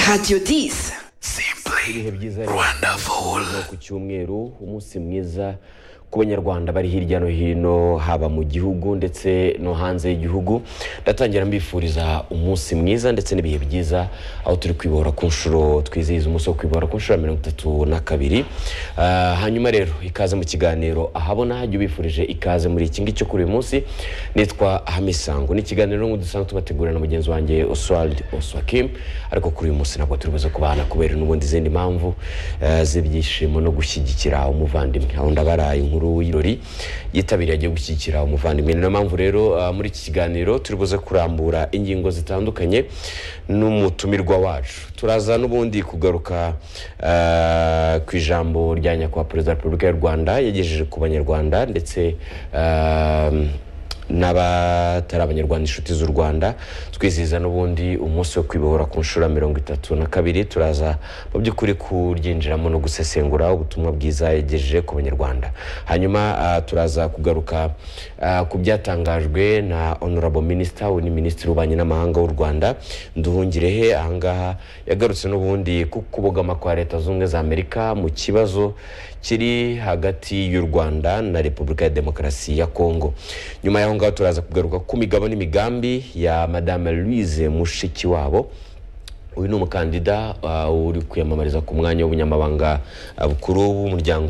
Radio 10. ibihe byiza rero Wonderful. ku cyumweru umunsi mwiza ku banyarwanda bari hirya no hino haba mu gihugu ndetse no hanze y'igihugu ndatangira mbifuriza umunsi mwiza ndetse n'ibihe byiza aho turi kwibohora ku nshuro twizihiza umunsi wo kwibohora ku nshuro ya mirongo itatu na kabiri Ah, hanyuma rero ikaze mu kiganiro ahabona jya ubifurije ikaze muri iki ngiki cyo kuri uyu munsi nitwa hamisango ni ikiganiro nk'uko dusanzwe tubategurira na mugenzi wanjye oswald oswakim ariko kuri uyu munsi ntabwo turi buze kubana kubera n'ubundi izindi mpamvu eh, z'ibyishimo no gushyigikira umuvandimwe aho ndabara inkuru y'irori yitabiriye agiye gushyigikira umuvandimwe ni nayo mpamvu rero ah, muri iki kiganiro turi buze kurambura ingingo zitandukanye n'umutumirwa wacu turaza n'ubundi kugaruka eh, ku ijambo rya nyakubahwa perezida wa repubulika y'u rwanda yagejeje ku banyarwanda ndetse eh, n'abatari abanyarwanda inshuti z'u rwanda twizihiza n'ubundi umunsi wo kwibohora ku nshuro ya mirongo itatu na kabiri turaza mu by'ukuri kuryinjiramo no gusesengura ubutumwa bwiza yagejeje ku banyarwanda hanyuma ah, turaza kugaruka ah, ku byatangajwe na honorable minisita we ni minisitiri w'ububanyi n'amahanga w'u rwanda nduhungirehe ahangaha yagarutse n'ubundi ku kubogama kwa leta zunze ubumwe za amerika mu kibazo kiri hagati y'u rwanda na repubulika ya demokarasi ya kongo nyuma y'aho ngaho turaza kugaruka ku migabo n'imigambi ya madame louise mushikiwabo uyu ni umukandida uh, uri kwiyamamariza ku mwanya w'ubunyamabanga uh, bukuru w'umuryango